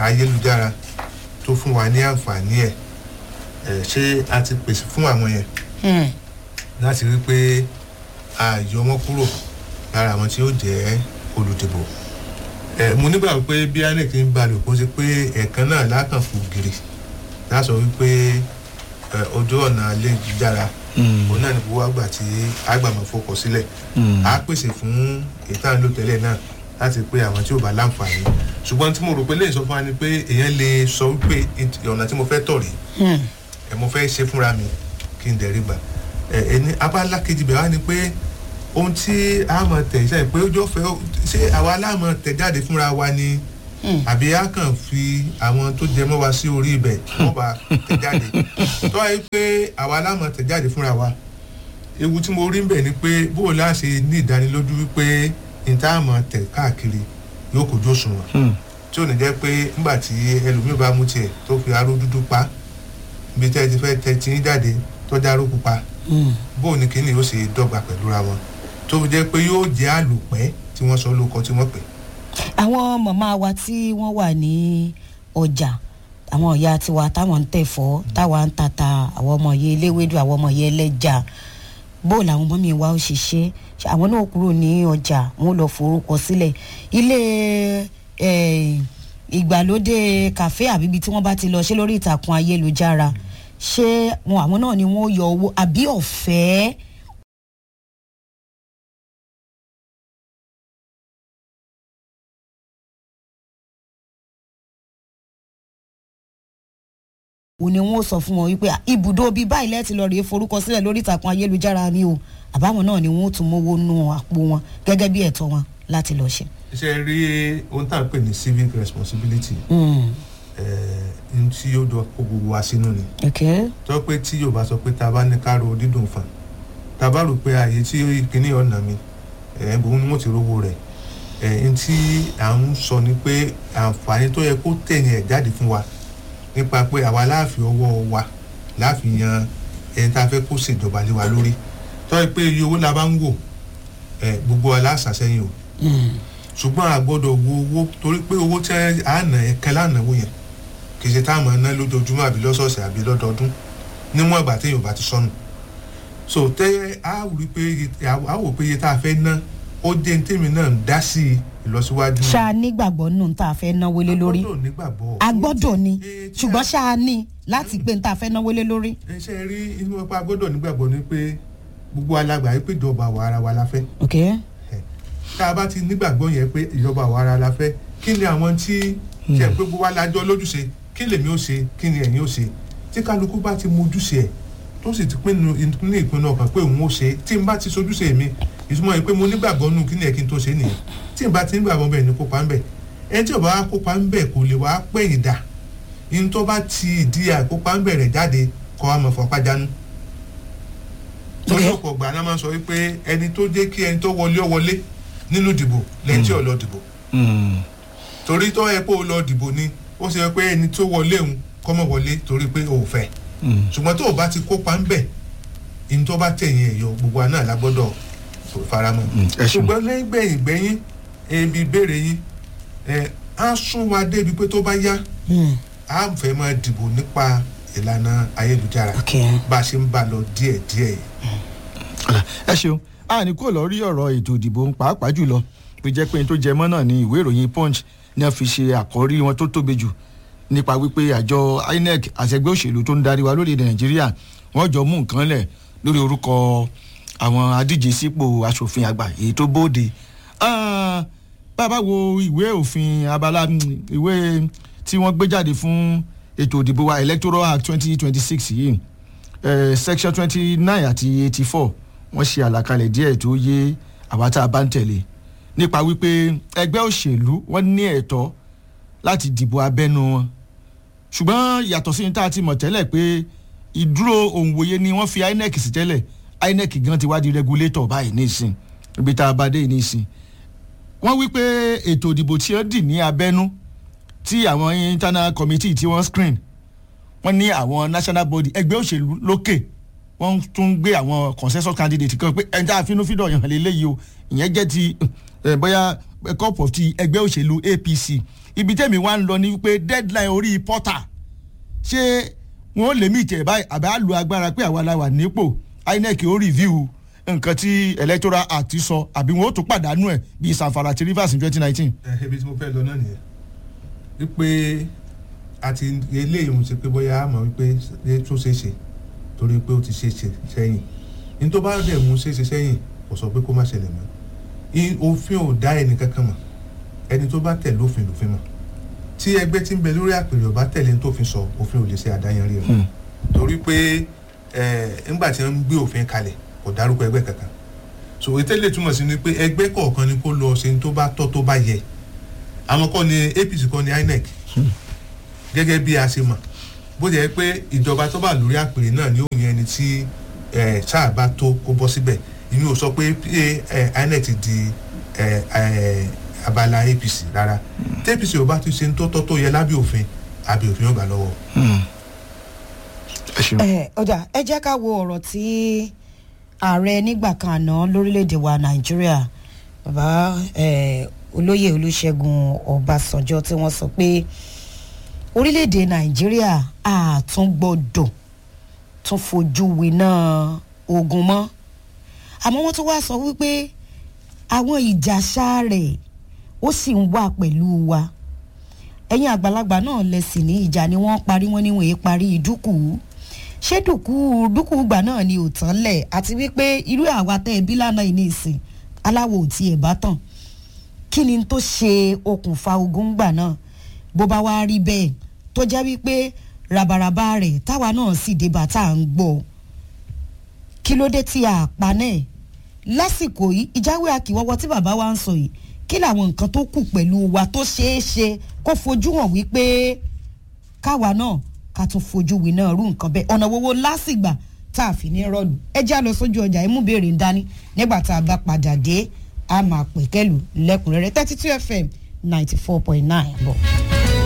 ayélujára tó fún wa ní àǹfààní ẹ̀ ẹ̀ ṣé a ti pèsè fún àwọn yẹn Hmm. láti rí pé a yọ wọn kúrò lára àwọn tí ó jẹ́ olùdìbò ẹ mo nígbà pé bí inec ń balẹ̀ kó ṣe pé ẹ̀ẹ̀kan náà lákàn fún gírì láṣọ wípé ẹ, ojú ọ̀nà ayélujára òun náà ní gbogbo àgbà tí àgbàmọ̀ fọkọ̀ sílẹ̀ a pèsè fún ìtàn ló tẹ́lẹ̀ náà láti pé àwọn tí ò bá láǹfààní ṣùgbọ́n tí mo rò pé lè sọ fún wa ni pé èèyàn lè sọ wípé ọ̀nà tí mo fẹ́ tọ̀ rèé Hmm. ẹ mo fẹ́ ṣe fúnra mi kí n dẹ̀rí gbà ẹ ẹni abala kejì bẹ̀rẹ̀ wá ni pé ohun tí a mọ̀ tẹ̀ ṣe pé ojú ọ̀fẹ́ ṣé àwa láàmọ̀ tẹ̀ jáde fúnra wa ni Hmm. àbí a kàn fi àwọn tó jẹ mọ́ wa sí orí ibẹ̀ wọ́n bá tẹ̀ jáde tó wáyé pé àwa láàmọ̀ tẹ̀ jáde fúnra wa ewu tí mo rí ń bẹ̀ ni pé bó o láṣẹ ní ìdánilójú wípé ìtaàmọ̀ tẹ̀ káàkiri yóò kojú òṣùwọ̀n tí ò ní jẹ́ pé nígbà tí ẹlòmíì bá mú tiẹ̀ tó fi aró dúdú pa ibi tẹ́ ẹ ti fẹ́ tẹ tí ń jáde tọ́jà aró pupa Hmm. bóun ni kíni yóò ṣe dọ́gba pẹ̀lú ra wọn tó fi jẹ́ pé yóò jẹ́ àlùpẹ́ tí wọ́n sọ lóko tí wọ́n pè. àwọn màmá wa tí wọ́n wà ní ọjà àwọn ìyá tiwa táwọn ń tẹ̀fọ́ táwa ń tata àwọn ọmọ yẹn eléwédú àwọn ọmọ yẹn ẹlẹ́jà bóòlù àwọn ọmọ mi wá ó ṣe ṣe ṣe àwọn náà kúrò ní ọjà wọn lọ forúkọ sílẹ̀ ilé eh, ìgbàlódé kàfé àbíbi tí wọ́n bá ti lọ ṣe lórí ìtàkùn ayélujára ṣé wọn àwọn náà ni wọ́n yọ owó àbí ọ̀fẹ́ ò ní wọn ó sọ fún wọn wípé "Ah, ibùdó bíi báyìí lẹ́ẹ̀tì lọ rèé forúkọ sílẹ̀ lórí ìtàkùn ayélujára ni o àbáwọn náà ni wọn ó tún mówó nú àpò wọn gẹ́gẹ́ bí ẹ̀tọ́ wọn láti lọ ṣe. iṣẹ́ rí ohun tá à ń pè ní civic responsibility Mm. ní tí yóò dọ̀ kó gbogbo wa sínú ni okay. tó pé tí yóò bá sọ pé tá a bá ní ká ro dídùn fàn tá a bá rò pé ààyè tí kíní ọ̀nà mi ẹ̀ bòun ni mo ti rówó rẹ̀ ẹ̀ n tí à ń sọ ni pé àǹfààní tó yẹ kó tẹ̀yìn ẹ̀ jáde fún wa nípa pé àwa láàfin ọwọ́ wa láàfin yan ẹni tá a fẹ́ kó ṣèjọba lé wa lórí tó yẹ pé iye owó la bá ń wò ẹ̀ gbogbo wa láṣàṣẹ́yìn o Mm. ṣùgbọ́n a gbọ́dọ̀ wo owó torí pé owó tí a nà ẹ̀kẹ́ lánàá yẹn kì í ṣe tá a máa ná lójoojúmọ́ àbí lọ́sọ̀ọ̀sẹ̀ àbí lọ́dọọdún níwọ̀n ìgbà téèyàn ò bá ti sọnù so tẹ́ a rí pé iye- a wò pé iye tá a fẹ́ ná ó dé ní tèmi náà ń dá sí ìlọsíwájú ṣáà nígbàgbọ́ nù tá a fẹ́ náwó lé lórí a gbọ́dọ̀ nígbàgbọ́ a gbọ́dọ̀ ni Eh, tí ṣùgbọ́n a- ṣáà ní láti pé tá a fẹ́ náwó lé lórí. ẹ ṣe rí inú ọpá a gbọ́dọ̀ nígbàgbọ́ ni pé gbogbo alágbà yìí pé ìjọba àwa ara wa la fẹ́ okay. tá a bá ti nígbàgbọ́ yẹn pé ìjọba àwa ara la fẹ́ kí ni àwọn tí ṣe pé gbogbo wa lájọ lójúṣe kí lèmi ó ṣe kí ni ẹ̀yin ó ṣe tí kálukú bá ti mojúṣe ẹ̀ tó sì ti pinnu ní ìpinnu ọkàn pé òun ó ṣe tí n bá ti sojúṣe mi ìtumọ̀ yìí pé mo nígbàgbọ́ nù kí ni ẹ̀ kí n tó ṣe nìyẹn tí n bá ti nígbàgbọ́ bẹ́ẹ̀ ni kópa ń bẹ̀ ẹni tí ò bá wá kópa ń bẹ̀ kò lè wá pẹ̀yìn dà ní tó bá ti ìdí àkópa ń bẹ̀rẹ̀ jáde kọ́ wa mọ̀ fọ́pá jánu Okay. lọ́sọ̀kọ̀ ọgbà náà máa ń sọ wípé ẹni tó jẹ́ kí ẹni tó wọlé ó wọlé nínú ìdìbò lẹ́yìn tí ò lọ dìbò torí tó yẹ pé ó lọ dìbò ni ó ṣe pé ẹni tó wọlé òun kọ́mọ wọlé torí pé ó fẹ́ ṣùgbọ́n tó o bá ti kópa ń bẹ̀ ní tó bá tẹ̀yìn ẹ̀ yọ gbogbo wa náà la gbọ́dọ̀ faramọ́ ẹ ṣeun. ṣùgbọ́n lẹ́yìn gbẹ̀yìn gbẹ̀yìn ebi ìbéèrè yín ẹ̀ á sún wa débi pé tó bá yá Mm. á fẹ́ máa dìbò nípa ìlànà ayélujára okay. bá a ṣe ń bá a lọ díẹ̀díẹ̀ yìí. Ọ̀rẹ́, ẹ ṣeun a ní kó lọ rí ọ̀rọ̀ ètò ìdìbò pàápàá jùlọ tó jẹ́ pé n tó jẹ mọ́ náà ni ìwé ìròyìn punch ní wọ́n fi ṣe àkọ́rí wọn tó tóbi jù nípa wípé àjọ inec àtẹgbẹ́ òṣèlú tó ń darí wa lórílẹ̀ nàìjíríà wọ́n jọ mú nǹkan lẹ̀ lórí orúkọ àwọn adíje sípò asòfin àgbà èyí tó bóde Ah, bàbá wo ìwé òfin abala mm, ìwé tí wọ́n gbé jáde fún ètò ìdìbò wa electoral act twenty twenty six yìí eh, section twenty nine àti eighty four wọ́n ṣe àlàkalẹ̀ díẹ̀ tó yé àwa tá a bá ń tẹ̀lé nípa wípé ẹgbẹ́ òṣèlú wọ́n ní ẹ̀tọ́ láti dìbò abẹ́nú wọn ṣùgbọ́n yàtọ̀ sí ní tá a ti mọ̀ tẹ́lẹ̀ pé ìdúró òǹwòye ni wọ́n fi inec sí tẹ́lẹ̀ inec gan ti wá di regulator báyìí nísìn ibi tá a bá dé yìí nísìn wọ́n wí pé ètò ìdìbò tí wọ́n dì ní abẹ́nú tí àwọn internal committee tí wọ́n screen wọ́n ní àwọn national body ẹgbẹ́ òṣèlú lókè wọ́n tún gbé àwọn consensus candidate kan pé ẹ̀ńtà àfinúfídọ̀ yàn lélẹ́yìí o ìyẹn jẹ́ ti eh, bóyá cup of tea ẹgbẹ́ òṣèlú apc ibi tẹ́mi wá ń lọ ni wípé deadline orí portal ṣé wọn lè mí ìtẹ̀ báyìí àbí á lu agbára pé àwa la wà nípò inec ó review nǹkan tí electoral act sọ àbí wọn ó tún pàdánù ẹ̀ bíi sanfara àti rivers in twenty nineteen. ẹ ibi tí mo fẹ́ lọ náà nìyẹn wípé àti eléyìí mo ti pé bóyá àmọ́ wípé ṣé tó ṣeé ṣe torí pé ó ti ṣeé ṣe sẹ́yìn ní tó bá dẹ̀ mú ṣeé ṣe sẹ́yìn kò sọ pé kó má ṣẹlẹ̀ mọ́ I- òfin ò dá ẹnì kankan mọ̀ ẹni tó bá tẹ̀lé òfin lòfin mọ̀ tí ẹgbẹ́ tí ń bẹ lórí àpèrè ọba tẹ̀lé ní tófin sọ òfin ò lè ṣe àdáyanrí rẹ̀ torí pé ẹ ńgbà tí wọ́n ń gbé òfin kalẹ̀ kò dárúkọ ẹgbẹ́ kankan so ìtẹ́lẹ̀ túmọ̀ sí ni pé ẹgbẹ́ kọ̀ọ̀kan ni kó lọ ṣe ní tó bá tọ́ tó bá yẹ àwọn kọ́ ni apc kọ́ ni inec gẹ́gẹ́ bí a ṣe mọ̀ bó jẹ́ pé ìjọba tó bá lórí àpèrè náà ni ó yan ẹni tí ẹ, sáà bá tó kó bọ́ síbẹ̀ ìyẹn ò sọ pé ẹ, inec ti di ẹ, ẹ, abala apc rárá tí apc ò bá ti ṣe ní tó tọ́ tó yẹ lábẹ́ òfin àbí òfin yóò gbà lọ́wọ́. ẹ ṣeun. ẹ ọjà ẹ jẹ́ ká wo ọ̀rọ̀ tí ààrẹ nígbà kan àná lórílẹ̀‐èdè wa nàìjíríà bàbá eh, olóyè olùṣègùn ọbàṣánjọ́ tí wọ́n sọ pé orílẹ̀‐èdè nàìjíríà àtúngbọ́dọ̀ tún fojú winá ogun mọ́ àmọ́ wọ́n tún wá sọ wípé àwọn ìjàṣà rẹ̀ ó sì ń wà pẹ̀lú wa ẹ̀yin àgbàlagbà náà lẹ́sìn ní ìjà ni wọ́n parí wọ́n níwọ̀n èé parí ìdúkù ṣé dùkú dùkú gbà náà ni ò tán lẹ̀ àti wípé irú àwa tẹ́ ẹbí lánàá yìí ní ìsìn aláwo ò tiẹ̀ bá tàn kí ni tó ṣe okùnfà ogun gbà náà bó bá wá rí bẹ́ẹ̀ tó jẹ́ wípé rabaraba rẹ̀ táwa náà sì débà tá à ń gbọ́ kí ló dé tí a pa náà lásìkò yìí ìjáwé akíwọ́wọ́ tí bàbá wa ń sọ yìí kí làwọn nǹkan tó kù pẹ̀lú wa tó ṣeé ṣe kó fojú hàn wípé káwa náà ká tún fojú wí náà rú nǹkan bẹ́ẹ̀ ọ̀nà wowó lásìgbà tá a fi ní rọ́ọ̀lù ẹ já lọ sójú ọjà ẹ mú béèrè ń dání nígbà tá a bá padà dé a máa pè kẹ́lù lẹ́kùnrẹ́rẹ́ thirty two fm ninety four point nine bọ̀.